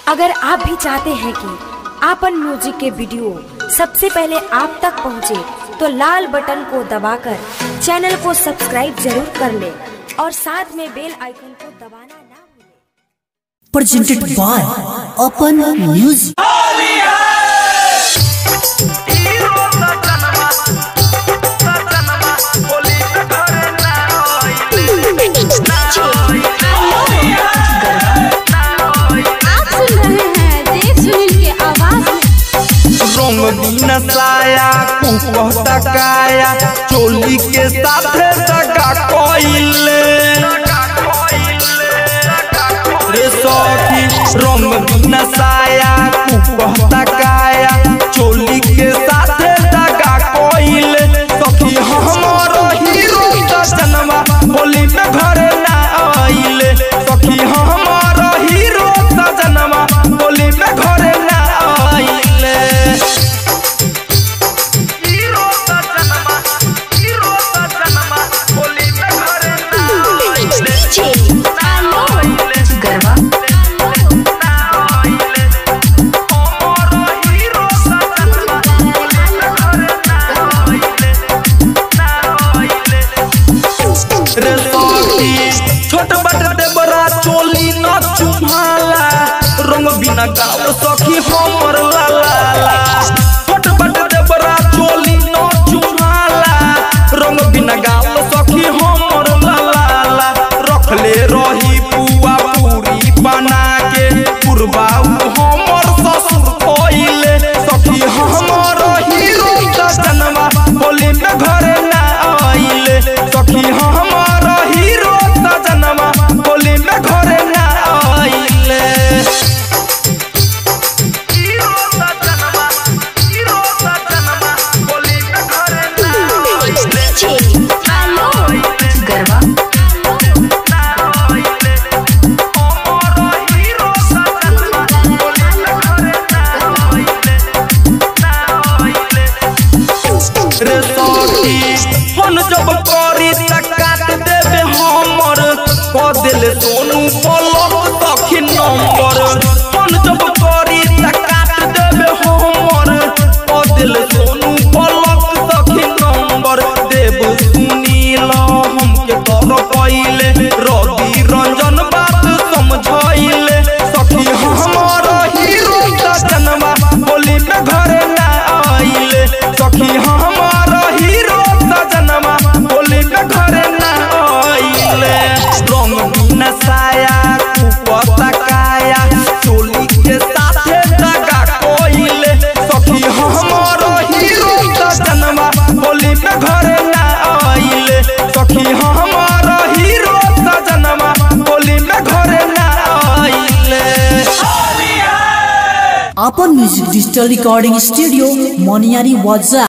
अगर आप भी चाहते हैं कि आपन म्यूजिक के वीडियो सबसे पहले आप तक पहुंचे, तो लाल बटन को दबाकर चैनल को सब्सक्राइब जरूर कर ले और साथ में बेल आइकन को दबाना ना भूलें। presented by Open Music. आप सुन रहे हैं देव सुनील के आवाज में रंगीन साया कुकहता काया चोली के साथे दगा कोइले रे सखी रंगीन साया कुकहता काया चोली के साथे दगा कोइले सखी हमर हीरो सजनवा होली में घर ना आइले सखी हमर हीरो सजनवा होली में घर ना आइले हीरो सजनवा हीरो सजनवा होली में घर ना आइले ना आइले गरबा ना आइले हमर हीरो सजनवा होली में घर ना आइले ना आइले रे सखी छोट बट देबरा चोली न चुम्हाला रंग बिना गाव सखी हमर लाला छोट बट देबरा चोली न चुम्हाला रंग बिना गाव सखी हमर लाला रखले रही पुआ पूरी बना के पुरबाऊ हमर ससुर कोइले सखी हमर हीरो सजनवा होली में घर ना आइले सखी हमर हीरो सजनवा होली में घर ना आइले हीरो सजनवा हीरो सजनवा होली में घर ना आइले गरबा ना आइले हमर हीरो सजनवा होली में घर ना आइले ना आइले रे सखी फोन जब करी त काट देबे हमर क दिल सोनू पलक सखी नंबर फोन जब करी त काट देबे हमर क दिल सोनू पलक सखी नंबर देव सुनील हमके कर पइले रवि रंजन बात समझाइले सखी हमर हीरो सजनवा होली में घर ना आइले सखी हमर हीरो सजनवा होली में घर ना आइले रंग बिना साया कुपता काया चोली के साथे दगा कोइले सखी हमर हीरो सजनवा होली में घर ना आइले सखी हमर हीरो सजनवा होली में घर ना आइले Open Music Digital Recording Studio, Moniari Waza.